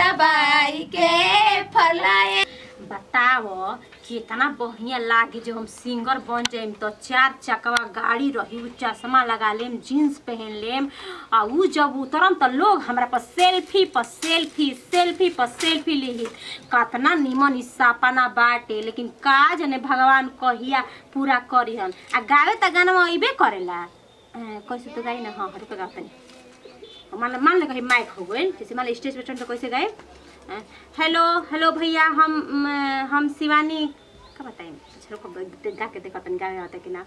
दबाई के फलाए बताओ कितना बढ़िया लागे जो हम सिंगर बन जाइम तो चार चकवा गाड़ी रही उ चश्मा लगा लेम जीन्स पहन लेम आ उ जब उतरम तो लोग हमरा पर सेल्फी पर सेल्फी सेल्फी पर सेल्फी ली कतना निमन ई सपना बाटे लेकिन का जने भगवान कहिया पूरा करिहन आ गावे त गाना अइबे करेला अ, कैसे तो गाई ना हाँ हरी पे गाओ तनी मान मान ले कहीं माइक हो गए जैसे मान लो स्टेज पे चढ़ तो कैसे गए अ, हेलो हेलो भैया हम म, हम शिवानी का बताएं चलो को गा के देखो तनी गावे आता कि ना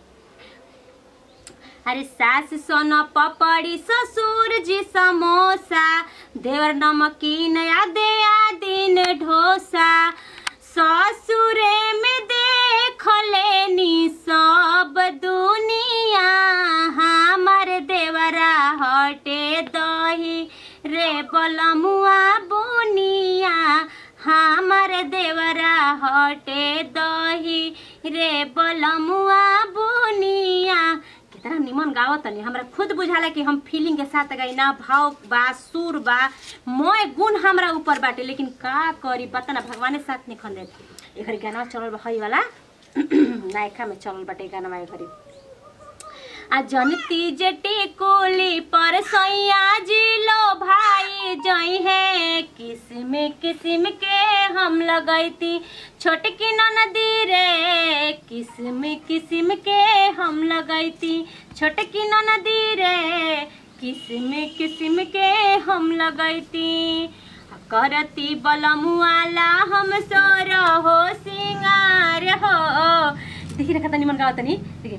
अरे सास सोना पपड़ी ससुर जी समोसा देवर नमकीन या दे दिन ढोसा ससुरे में देख लेनी सब दुनिया हमर देवरा हटे दही रे बलमुआ बुनिया हमर देवरा हटे दही रे बलमुआ बुनिया कितना निमन गावत तनी हमरा खुद बुझाला कि हम फीलिंग के साथ गई ना भाव बा सुर बा मोय गुण हमरा ऊपर बाटे लेकिन का करी पता ना भगवाने साथ नहीं खन देते एखरी गाना चलल बा हई वाला नायका में चलल बाटे गाना एखरी आ जनती जटी कोली पर सैया जिलो भाई जई है किस्म किस्म के हम लगैती छोटकी नदी रे किस्म किस्म के हम लगैती छोटकी नदी रे किस्म किस्म के हम लगैती करती बलमुआला हम सोर हो सिंगार हो देखिए ना कितना निमन गावत तनी देखिए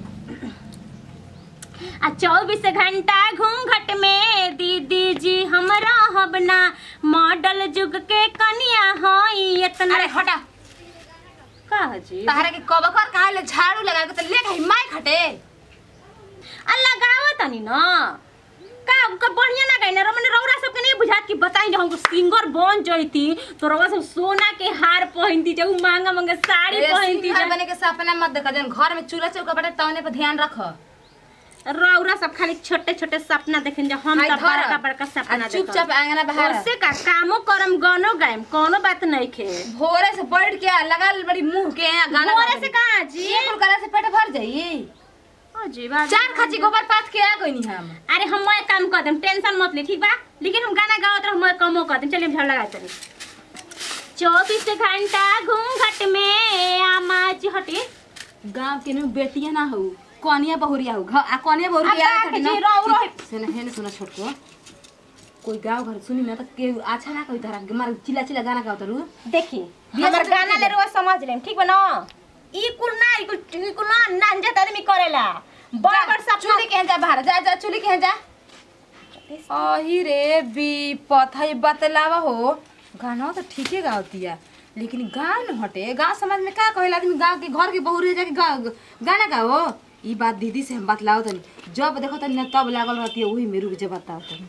आ चौबीस घंटा घूंघट में दीदी जी हमरा हबना मॉडल युग के कनिया हई इतना अरे हटा का जी तहरा के कबकर कहा ले झाड़ू लगा के तो ले गई माई खटे आ लगावा तनी न का का बढ़िया ना गई ना रमन रौरा सबके नहीं बुझात कि बताई जो हमको सिंगर बन जईती तो रौरा सब सोना के हार पहनती जब महंगा महंगा साड़ी पहनती घर जब बने के सपना मत देखा जन घर में चूल्हा चौका बटे तवने पर ध्यान रख रौरा सब खाली छोटे छोटे सपना देखें जो हम हाय तो धर। बड़का बड़का सपना आ चुपचाप आंगना बाहर उससे का कामो करम गानो गायम कोनो बात नहीं खे भोरे से बैठ के लगा बड़ी मुंह के गाना भोरे से कहाँ जी ये कुल करे से पेट भर जाई अजीब आदमी। चार खाची गोबर पात के आ गई हम अरे हम मैं काम कर देम टेंशन मत ले ठीक बा लेकिन हम गाना गावत रह मैं कमो कर देम चलिए हम झाड़ लगा चली चौबीस घंटा घूंघट में आमाज हटे गांव के नु बेटिया ना हो कनिया बहुरिया हो घ- आ कनिया बहुरिया अब आ का खड़ी जी, ना रहो, रहो। ठीक है, सुन हेन सुन छोटको कोई गांव घर सुनी ना तो के अच्छा ना कोई तरह के मार चिल्ला चिल्ला गाना गावत रू देखी बिया हमर सब गाना देखी ले जा। रुआ समझ लेम ठीक बा ना ई कुल ना ई कुल ई कुल ना नांजत आदमी करेला बड़ बड़ सपना चुली के जा बाहर जा जा चुली के जा अही रे बी पथई बतलावा हो गाना तो ठीके गावतिया लेकिन गाँव न हटे गाँव समाज में का कहेला आदमी गाँव के घर के बहू रह जाके गा- गाना गाओ ई बात दीदी से हम बतलाओ तनी जब देखो तनी ना तब लागल रहती है वही में रुक जे बताओ तनी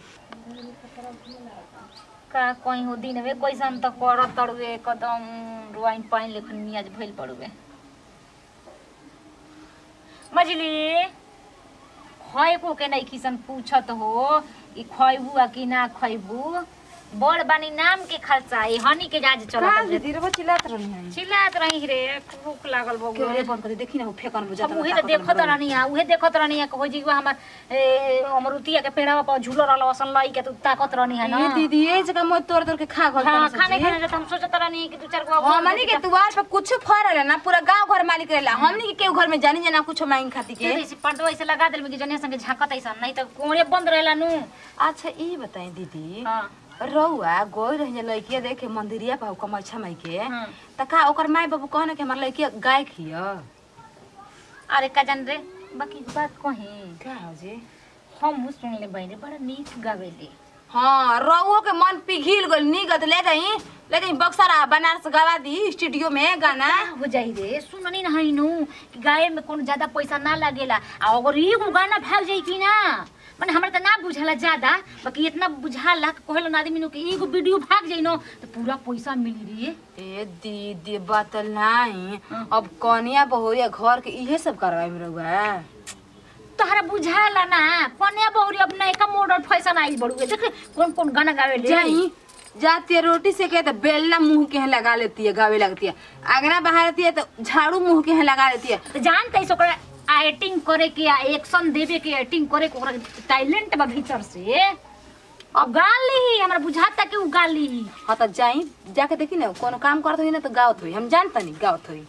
का कहीं हो दिन में कैसन त कर तड़ुए एकदम रुआइन पाइन लेखन नियाज भइल पड़ुए मजली खैबू के नहीं किसन पूछत हो ई खैबू आ कि ना खैबू बड़ बानी नाम के खर्चा ई हनी के जाज का चलत दीदी रे चिल्लात रहनी है चिल्लात रही रे भूख लागल क्यों बबू रे बंद कर दे देखी ना वो फेकन बुझा हम उहे तो देखत रहनी है उहे देखत रहनी है कहो जी हमर ए, अमरुतिया के पेड़वा पर झूलो रहल असन लई के तू ताकत रहनी है ना ये दीदी ये जगह मोर तोड़ तोड़ के खा गल हाँ खाने खाने जाते हम सोचत रहनी कि दू चार गो हमनी के दुआर पे कुछ फरल है ना पूरा गांव घर मालिक रहेला हमनी के केहू घर में जानी जना कुछ मांग खाती के ऐसे पर्दो ऐसे लगा देल कि जने संगे झांकत ऐसा नहीं तो कोड़े बंद रहेला नु अच्छा ई बताई दीदी हां रउआ गोई रही लड़किया देखे मंदिरिया पाऊ कमैछा माई के हाँ। त का ओकर माई बाबू कहने कि हमार लड़किया गाय खिय अरे का जान रे बाकी बात कही का हो जी हम सुन ले बहनी बड़ा नीक गावेली हाँ रउओ के मन पिघिल गल निगत ले जाई ले जाई बक्सरा बनारस गवा दी स्टूडियो में गाना हो जाई रे सुननी ना है नु कि गाय में कोनो ज्यादा पैसा ना लागेला आ अगर एगो गाना भाग जाई कि ना माने हमरा त ना बुझाला ज्यादा बाकी इतना बुझाला कि कहलो ना आदमी नु कि एगो वीडियो भाग जाई न तो पूरा पैसा मिली रे ए दीदी बतलाई अब कनिया बहुरिया घर के इहे सब करवाई में रउआ तहरा बुझाला ना कन्या बहुरी अब नयका मॉडल फैशन आई बड़ुए देख रे, कौन कौन गाना गावे ले जाई जाती है रोटी से के तो बेलना मुंह के यहाँ लगा लेती है गावे लगती है आगना बहा लेती है तो झाड़ू मुंह के यहाँ लगा लेती है तो जानते है ओकरा एक्टिंग करे के या एक्शन देवे के एक्टिंग करे के ओकरा टैलेंट बा भीतर से अब गाल ली हमरा बुझाता कि उ गाल ली हाँ तो जाई जाके देखी ना कोनो काम करत हुई ना तो गावत हुई हम जानता नहीं गावत हुई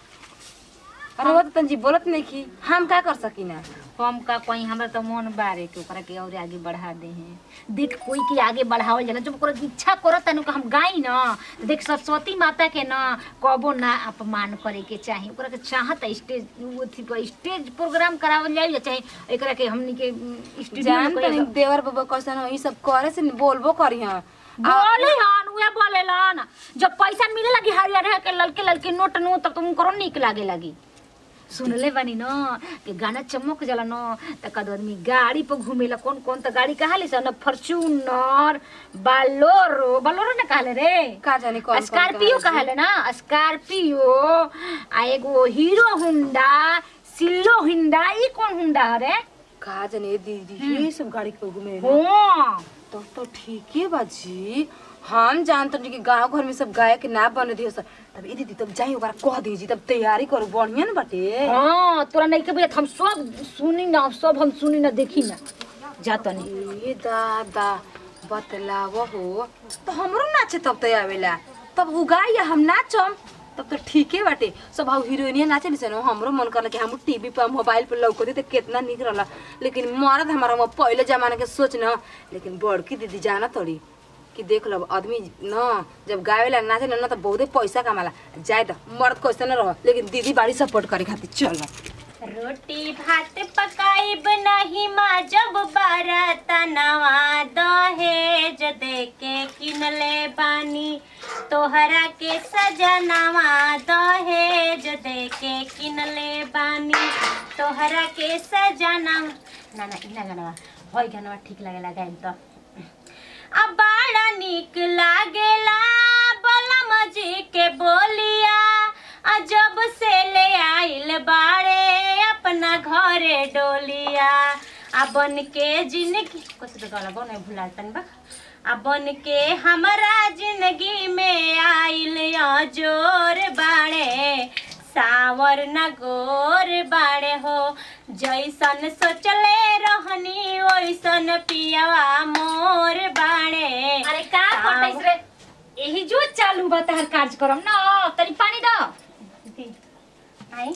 अरे वो तो तंजी बोलत नहीं की हम का कर सकी ना हम का कोई हमरा तो मन बारे के ओकरा के और आगे बढ़ा दे हैं देख कोई के आगे बढ़ावल जाला जब ओकरा इच्छा करत तनु हम गाई ना तो देख सरस्वती माता के ना कबो ना अपमान करे के चाही ओकरा के चाहत है स्टेज अथी पर स्टेज प्रोग्राम करावल जाए या चाहे एकरा के हमनी के स्टूडियो जान तनी देवर बाबा कैसन हो, ई सब करे से बोलबो करी हां बोले हन उहे बोलेलन जब पैसा मिले लगी हरियर के ललके ललके नोट नो तब तुम करो निक लागे लगी सुनले बानी न कि गाना चमक जाला न त कद आदमी गाड़ी पर घूमेला कौन कौन त गाड़ी कहाले सन फॉर्च्यूनर बालोरो बालोरो न कहले रे का जाने कौन कौन स्कॉर्पियो कहाले कहले ना स्कॉर्पियो आ एगो हीरो हुंडा सिल्लो हुंडा ई कौन हुंडा रे का जाने दीदी ये सब गाड़ी पे घूमे ना हां तो तो ठीक है बाजी हम जानते हैं कि गांव घर में सब गाय के ना बने दियो सब तब ई दीदी तब जाई ओकरा कह दीजी तब तैयारी करू बढ़िया न बाटे हाँ तोरा नहीं के बुझात हम सब सुनी ना सब हम सुनी ना देखी ना जातनी ए दादा बतलाव हो तो हमरो नाचे तब तय आवेला तब उ गाय या हम नाचम तब तो ठीके बाटे सब हम हीरोइनिया नाचे नहीं सनो हमरो मन करला कि हम टीवी पर मोबाइल पर लौकते तो कितना निक रहला लेकिन मर्द हमारा वो पहले जमाने के सोच न लेकिन बड़की दीदी जाना तोड़ी कि देख लो आदमी न जब गावेला नाचे न तो बहुते पैसा कमाला जाए तो मर्द कैसे न रह लेकिन दीदी बाड़ी सपोर्ट करे खातिर चल रोटी भात पकाइब नहीं माँ जब बारात नवा दहेज दे के किनले बानी तोहरा के सजनवा दहेज दे के किनले बानी तोहरा के सजना ना ना इना गाना होय गाना ठीक लागेला गाइन तो अब बड़ा निक लागेला बलम जी के बोलिया आ जब से ले आइल बाड़े अपना घरे डोलिया आ बन के जिंदगी कुछ तो गाना बने भुला तन बा आ बन के हमारा जिंदगी में आइल या जोर बाड़े सावर न गोर बाड़े हो जैसन सोचले रहनी ओइसन पियावा मोर बाड़े अरे का करतैस रे यही जो चालू बा तहर कार्यक्रम न तनी पानी द आई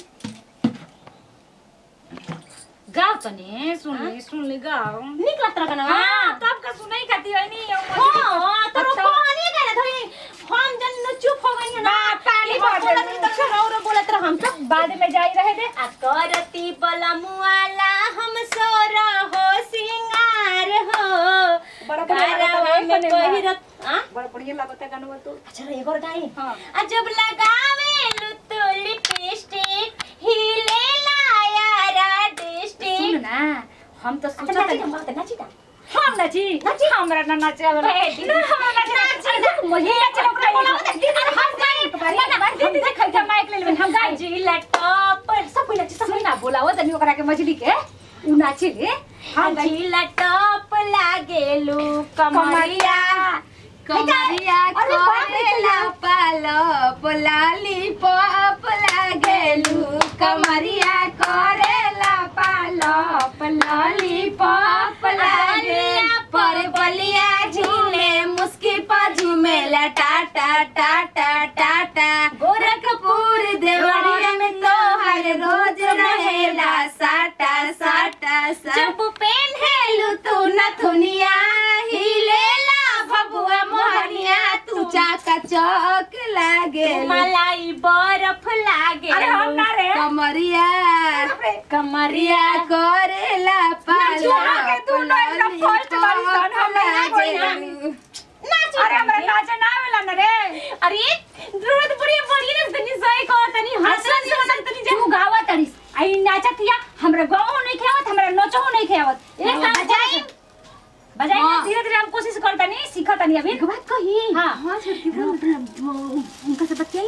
गाओ तनी सुन ली सुन ली गाओ निक लगता गाना हाँ तब का सुनाई खाती है नी हाँ तो अच्छा। कहानी गाना थोड़ी हम जन चुप हो गई ना बा, पानी ये भर बोलत दे। रही तो छोरा और बोलत रह हम सब बाद में जाई रहे दे आ करती बलमुआला हम सोरा हो सिंगार हो बड़ा बढ़िया लगता गारवा है, में बने बा। पहिरत आ बड़ा बढ़िया लागत है गाना तो अच्छा रे एगो गाई हाँ। आ जब लगावे लुतो लिपस्टिक हिले लायारा सुन डिस्ट्रिक्ट ना हम तो अच्छा सोचा नाची था हम बात नाची ता हम नाची नाची हमरा ना नाचे वाला बैठ। ना हमरा नाचे नाची ना। मुझे नाचे ओकरा बोला अरे हम गाई हम दीदी खाई था माइक ले लेबन हम गाई जिला टॉप सब कोई नाची सब सुन ना बोलावो तनी ओकरा के मछली के उ नाचे ले हम गाई जिला टॉप लागेलू कमरिया कमरिया अरे बाप रे, करेला पालप लाली पप लागेलू कमरिया करेला पालप लाली पप लागे पर बलिया झूले मुस्की पर झूमेला टाटा टाटा टाटा गोरखपुर देवरिया में तो हर रोज रहेला साटा साटा साटा जब पेन है हेलू तू नथुनिया हिलेला भबुआ मोहनिया तू चाका चौक लागे मलाई बर्फ लागे अरे हम ना रे कमरिया कमरिया कमरिया करेला पाला छोड़ा के तू ना एकदम first वाली सन हम ना कोई ना। अरे हमरा नाचे ना आवेला ना रे अरे जरूरत पड़ी पड़ी ना तनी सही को तनी हंसन से मतलब तनी तू गावा तड़ीस आई नाचतिया हमरा गाओ नहीं खेवत हमरा नचो नहीं खेवत एक काम बजाई। बजाई हाँ। धीरे धीरे हम कोशिश करता नहीं सीखता नहीं अभी एक बात कही हाँ हाँ छोटकी उनका से बतियाई ना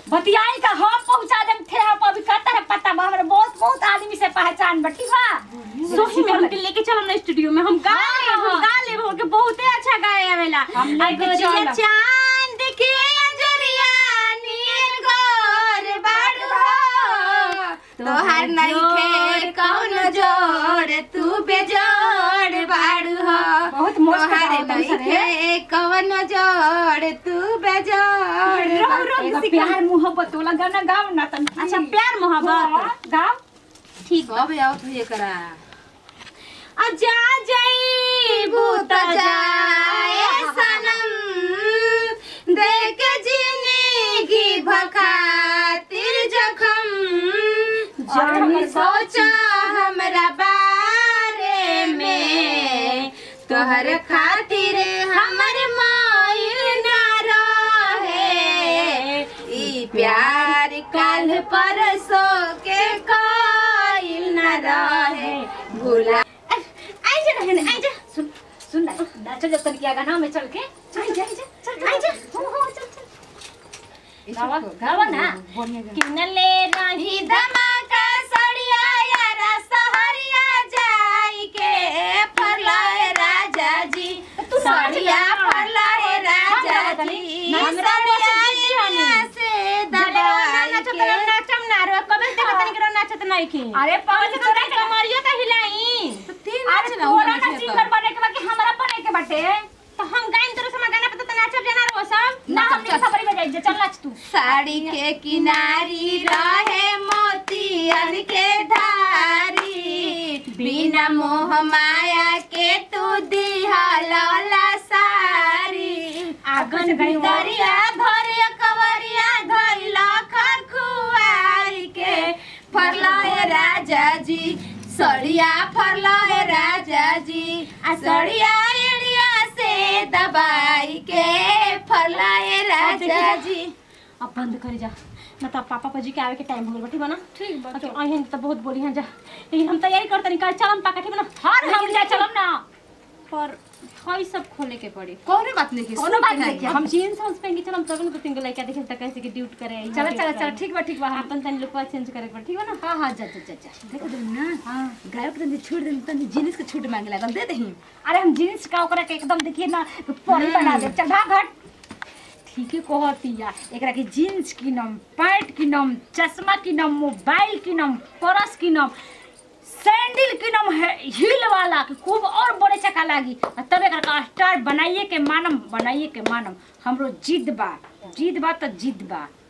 बतियाई का हम पहुंचा देम थे हम अभी कहता है पता बा हमरा बहुत बहुत आदमी से पहचान बा ठीक बा सोही में हमके लेके चलम ना स्टूडियो में हम गा हाँ, ले हम हाँ। गा ले हमके बहुते अच्छा गाए आवेला हम लेके आ गोरिया चलब। चांद के अजरिया नियर गोर बाड़ू हो तोहार नइखे कौन जोड़ तू बेजोड़ बाड़ू हो बहुत मस्त तोहार गावत हन सर, नइखे कौन जोड़ तू बेजोड़ रहो रहो प्यार मोहब्बत वाला गाना गाओ ना तन अच्छा प्यार मोहब्बत हाँ, गाओ ठीक बा कब आओ तू ये करा आ जा जाई भूत जाए सनम देख जिंदगी भखातिर जखम जानी सोचा हमरा बारे में तोहर खातिर हमर माइल ना रहे ई प्यार कल परसों के काइल ना रहे भूला आई जा रहने आई जा सुन सुन ना नाचो जब तन किया गाना में चल के चल जा जा चल आई जा हो हो चल चल गावा गावा ना किनले रही ही धमाका सड़िया यारा सहरिया जाई के फरलाए राजा जी तू सड़िया नाच ना। फरलाए राजा हम गावत जी नहीं। हमरा सड़िया पास जीती हनी। एनिया से दबाई नाचत के नाचम ना रो कबे देखत तनी करो नाचत नहीं की अरे पागल तो तोरा के मरियो त हिलाई तो तीन अरे नाच ना तोरा ना सिंगर बने के बाकी हमरा बने के बाटे तो हम गाइन तोरे समय गाना पे तो नाचब जाना रो सब ना हमने खबर में जाई चल नाच तू साड़ी के किनारी रहे मोतियन के धारी बिना मोह माया के तू दिहला सारी आगन भितरिया धरे कवरिया धैला खरखुआई के फरलाए राजा जी सड़िया फरलाए राजा जी आ सड़िया एड़िया से दबाई के फरलाए राजा जी अब बंद कर जा ना तो पापा पाजी के आवे के टाइम हो गइल ठीक बा ना ठीक बा ओके अहिन तो बहुत बोली हैं जा लेकिन हम तैयारी करत नहीं काल चलम पाका ठीक बा ना हर हम जा चलम ना पर थई सब खोले के पड़ी कौनो बात नहीं की कोनो बात नहीं की। हम जीन्स हाउस पहन के चलम तब ना दो तीन गो लड़का देखे त कैसे कि ड्यूट करे आई चल चल चल ठीक बा ठीक बा अपन तनी लुक चेंज करे के पड़ी ठीक बा ना हां हां जा जा जा जा देखो तुम ना हाँ गायक तनी छूट दे तनी जीनिस के छूट मांगे लागल दे दही अरे हम जींस का ओकरा के एकदम देखिए ना परी बना दे चल भाग हट ठीक है कहतिया एकरा के जींस किनम पैंट किनम चश्मा किनम मोबाइल किनम पर्स किनम सैंडल किनम है हील वाला कि खूब और बड़े चका लागी आ तब एकरा का स्टार बनाइए के मानम बनाइए के मानम हमरो जिद बा जिद बा तो जिद बा